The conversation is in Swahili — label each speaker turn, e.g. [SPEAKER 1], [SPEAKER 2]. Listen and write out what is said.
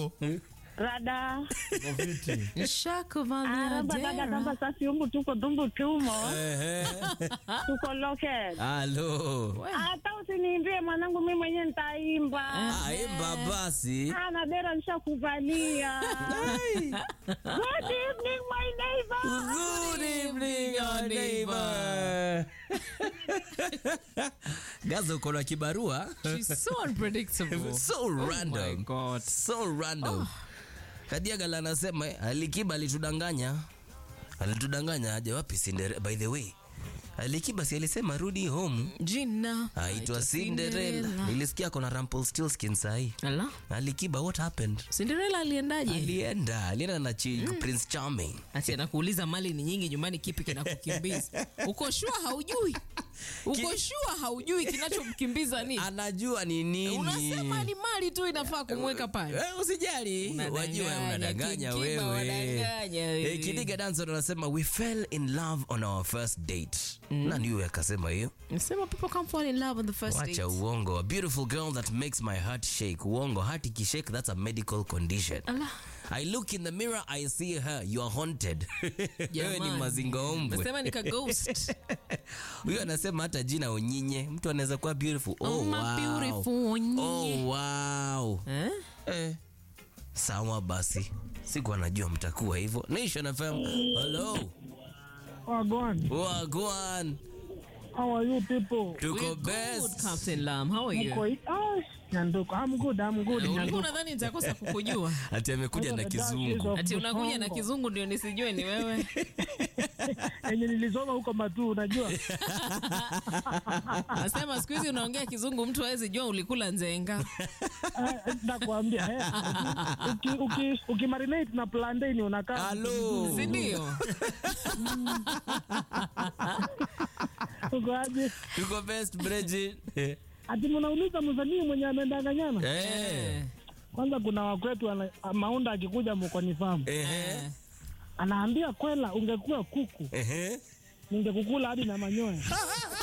[SPEAKER 1] Halo.
[SPEAKER 2] Rada.
[SPEAKER 3] Nishakuvalia
[SPEAKER 2] Aramba dada
[SPEAKER 3] dera.
[SPEAKER 2] kamba sasi umbu tuko dumbu tumo.
[SPEAKER 1] Ehe.
[SPEAKER 2] Tuko local.
[SPEAKER 1] Halo.
[SPEAKER 2] Hata usiniimbie mwanangu mimi mwenyewe nitaimba.
[SPEAKER 1] Ah, imba basi.
[SPEAKER 2] Ana dera nishakuvalia. Good evening my neighbor.
[SPEAKER 1] Good evening, your neighbor. Gaza uko na kibarua.
[SPEAKER 3] She's so unpredictable.
[SPEAKER 1] So random.
[SPEAKER 3] my God.
[SPEAKER 1] So random. Kadiagala anasema eh, Alikiba alitudanganya. Alitudanganya aje wapi Cinderella? By the way, Alikiba si alisema rudi home.
[SPEAKER 3] Jina.
[SPEAKER 1] Aitwa Cinderella. Nilisikia kona Rumpelstiltskin sahi.
[SPEAKER 3] Ala.
[SPEAKER 1] Alikiba what happened?
[SPEAKER 3] Cinderella aliendaje?
[SPEAKER 1] Alienda, alienda na chi, Prince Charming.
[SPEAKER 3] Ati anakuuliza mali ni nyingi nyumbani, kipi kinakukimbiza? Uko shua haujui? Uko shua haujui kinachomkimbiza nini?
[SPEAKER 1] Anajua ni nini.
[SPEAKER 3] Unasema ni mali tu inafaa kumweka pale.
[SPEAKER 1] Eh, usijali
[SPEAKER 3] Unadanganya,
[SPEAKER 1] wajua unadanganya
[SPEAKER 3] Kikiba
[SPEAKER 1] wewe
[SPEAKER 3] wadanganya wewe.
[SPEAKER 1] Eh, kidiga danson anasema we fell in love on our first date nani huyo akasema hiyo
[SPEAKER 3] Nasema people come fall in love on the first date.
[SPEAKER 1] wacha uongo a beautiful girl that makes my heart shake uongo heart ikishake that's a medical condition
[SPEAKER 3] Ala.
[SPEAKER 1] i look in the mirror i see her you are haunted wewe ni
[SPEAKER 3] Jamani.
[SPEAKER 1] mazingaombwe
[SPEAKER 3] Nasema nika ghost.
[SPEAKER 1] huyo anasema hata jina onyinye mtu anaweza kuwa beautiful oh,
[SPEAKER 3] Oh, my
[SPEAKER 1] wow.
[SPEAKER 3] beautiful Onyinye.
[SPEAKER 1] oh, wow.
[SPEAKER 3] Eh?
[SPEAKER 1] Eh. Sawa basi, siku anajua mtakuwa hivyo. Nation FM. Hello.
[SPEAKER 2] Wagwan.
[SPEAKER 1] Wagwan.
[SPEAKER 2] How are you people?
[SPEAKER 1] Tuko
[SPEAKER 3] We're good,
[SPEAKER 1] best.
[SPEAKER 3] Captain Lam. How are you?
[SPEAKER 2] Mko ah, Nyanduko. I'm good, I'm good.
[SPEAKER 3] Ulikuwa
[SPEAKER 2] Nyanduko.
[SPEAKER 3] unadhani nitakosa kukujua?
[SPEAKER 1] Ati amekuja na kizungu.
[SPEAKER 3] Ati unakuja na kizungu ndio nisijue ni wewe.
[SPEAKER 2] Enye nilisoma huko Matu, unajua.
[SPEAKER 3] Nasema siku hizi unaongea kizungu mtu hawezi jua ulikula nzenga.
[SPEAKER 2] Eh, Nakwambia eh. Uki- uki- Ukimarinate na plantain unakaa.
[SPEAKER 1] Hello.
[SPEAKER 3] Si ndio?
[SPEAKER 2] Uko aje?
[SPEAKER 1] Tuko best Bridget. Eh.
[SPEAKER 2] Ati mnauliza msanii mwenye amendanganyana?
[SPEAKER 1] Eh.
[SPEAKER 2] Kwanza kuna wakwetu ana- Maunda akikuja mkoni famu.
[SPEAKER 1] Eh.
[SPEAKER 2] Anaambia kwela ungekuwa kuku
[SPEAKER 1] Eh.
[SPEAKER 2] ningekukula hadi na manyoya.